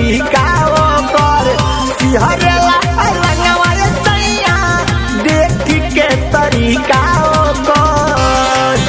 तरीका ओकर सिहरला अलंगवा ये सैया देख के तरीका ओकर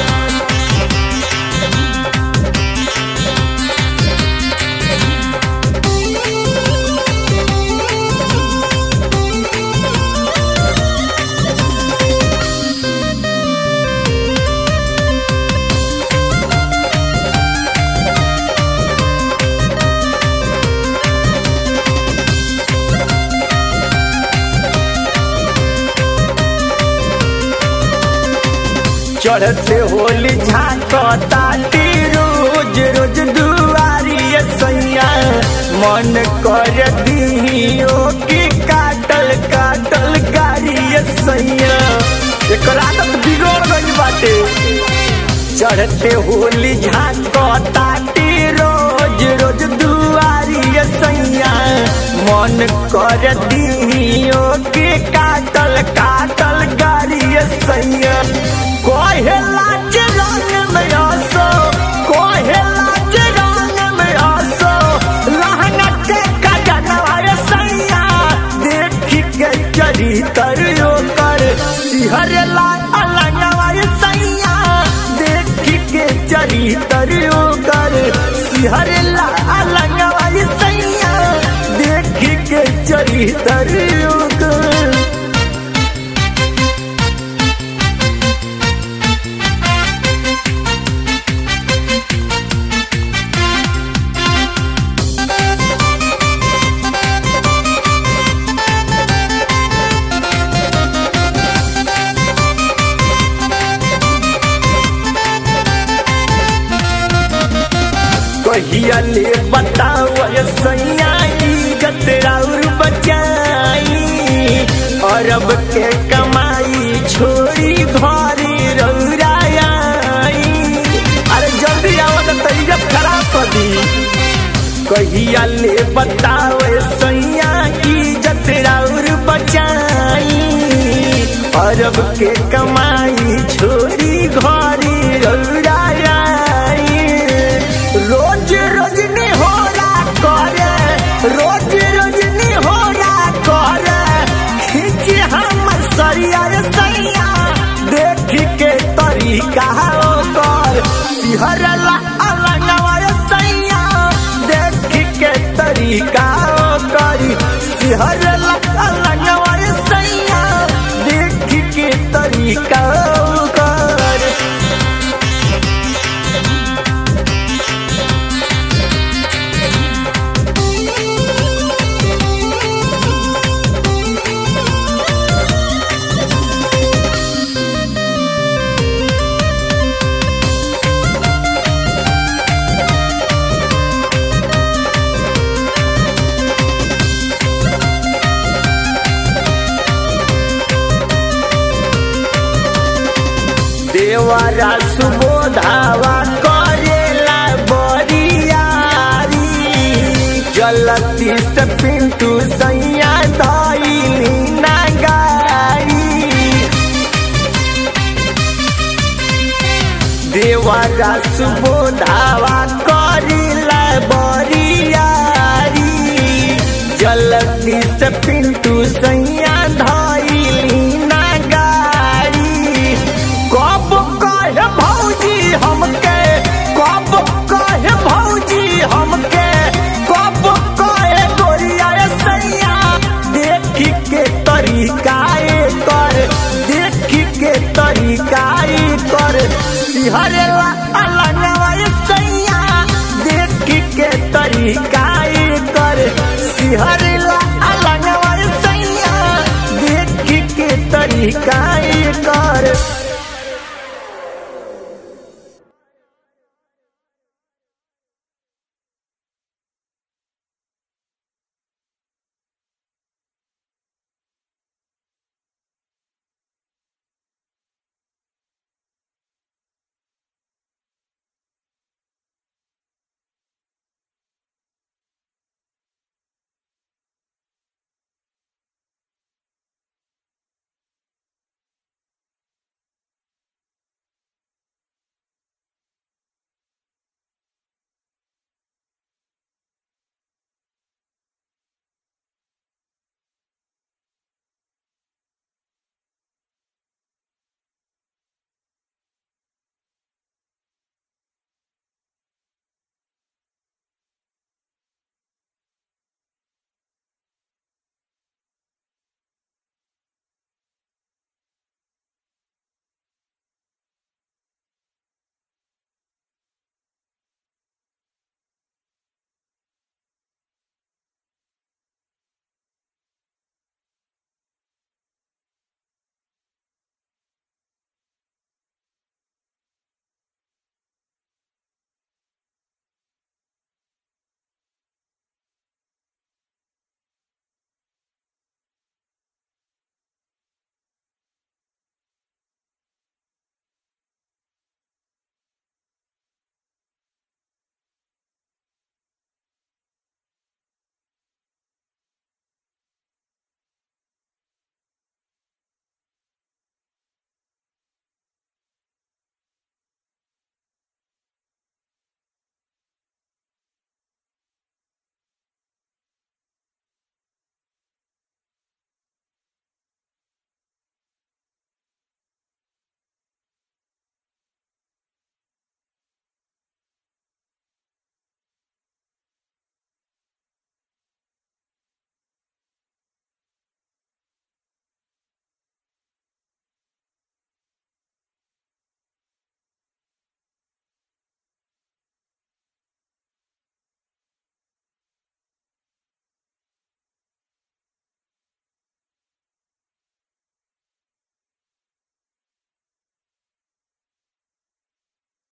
चढ़ते होली झांकताती रोज रोज दुआरी ये सैया मन कर दियो कि काटल काटल गाड़ी ये सैया एकर आदत बिगड़ गई बाटे चढ़ते होली झांकताती रोज रोज दुआरी ये सैया मन कर दियो कि काटल काटल गाड़ी ये सैया कोहेला के रंग में आसो कोहेला के रंग में आसो लहंगा के कजनवा रे सैया देख के चरी तरियो कर सिहरला अलंगवा रे सैया देख के चरी तरियो कर सिहरला अलंगवा रे सैया देख के चरी तरियो कर कहिया ले बताओ सैया इज्जत और बचाई अरब के कमाई छोड़ी घरी रौराई अरे जल्दी आओ तो तरीजत खराब कर दी कहिया ले बताओ सैया इज्जत और बचाई अरब के कमाई छोड़ी घरी रौराई रोज रोज निहोरा करे रोज रोज निहोरा करे खींच हमर सरिया रे सैया देख के तरीका ओकर सिहरला अलंगवा रे सैया देख के तरीका ओकर सिहरला अलंगवा रे सैया देख के तरीका ओकर देवरा सुबोधावा करेला बरियारी जलती से पिंटू सैया धैली नगारी देवरा सुबोधावा करेला बरियारी जलती से पिंटू सैया धैली नगारी कब कहे भौजी हमके कब कहे भौजी हमके कब कहे गोरिया रे सैया देख के तरीका कर देख के तरीका कर सिहरला अलंगवा रे सैया देख के तरीका कर सिहरला अलंगवा रे सैया देख के तरीका